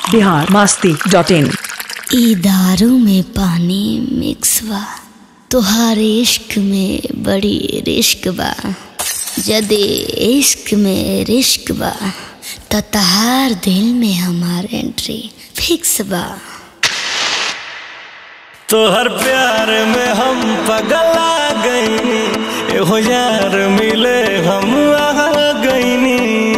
Bihar Masti dot in ई दारू में पानी मिक्स बा तोहार इश्क में बड़ी रिश्क बा जदे इश्क में रिश्क बा त तहार दिल में हमार एंट्री फिक्स बा तोहर प्यार में हम पगला गईनी एहो यार मिले हम आ गईनी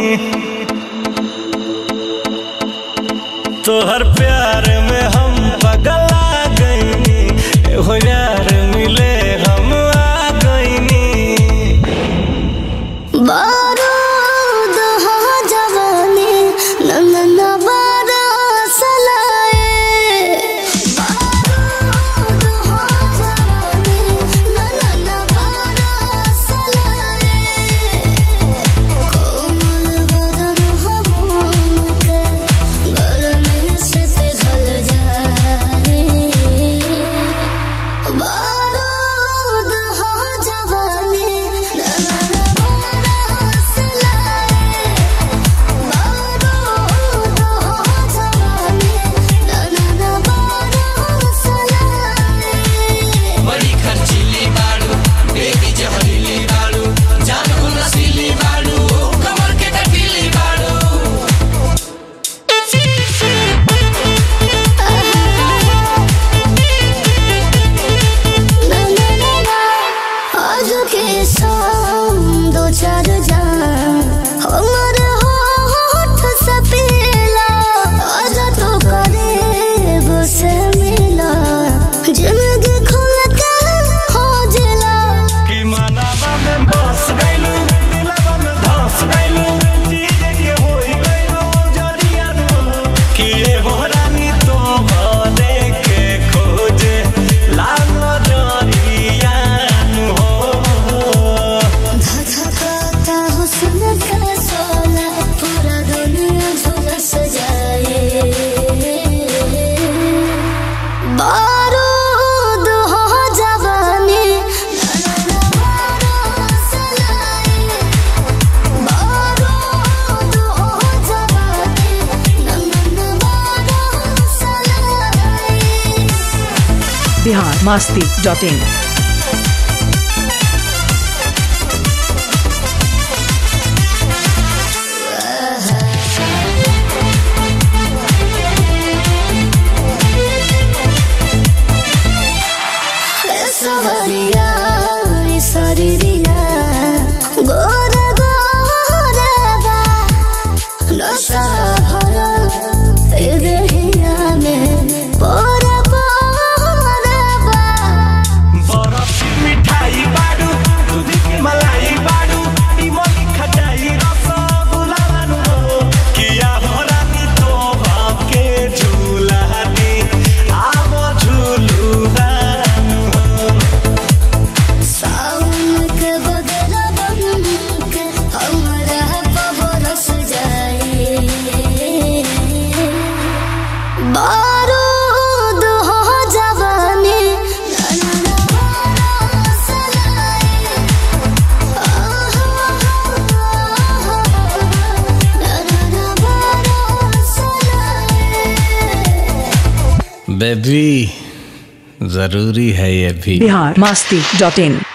तोहर प्यार में हम पगला गईनी एहो यार मिले हम आ गईनी बारूद हो जवानी नंदन बारस लाए बारूद हो जवानी नंदन बारस लाए कोमल बदन हो के गरमी से पिघल जाए बारूद हो जवानी नंदन बारस लाए बारूद हो जवानी नंदन बारस लाए बड़ी खर्चीली बाड़ू बेबी जहरीली बाड़ू जानू नशीली बाड़ू कमर के कटीली बाड़ू आज के शाम दो चार जान हमर होठ से पीला आज तो करे से मिला जिंदगी खुल के हो जिला कि मनावा में बस गइलू दिलवा में धस गइलू चीज के होई गइलू जरिया कि एगो रानी तो भले के खोजे लागो जरिया हो धधकाता हुस्न का सोला पूरा दुनिया झुलस जाए बारूद हो जवानी बारूद हो जवानी नंदन बारस लाए बिहार मस्ती डॉट इन सवरिया सरिया गोर गोरबा नशा भरा देहिया में पोर पोरबा बरफ की मिठाई बाडू दूध की मलाई बाडू इमली खटाई रसगुल्ला बानू किया हो रानी तो भाके झूला दी आवो झूलू बानू सावन के बदला बन के हमरा बरस जाए बारूद हो जवानी नन्ना बरस लाए नन्ना बरस लाए बेबी जरूरी है ये भी बिहार मस्ती डॉट इन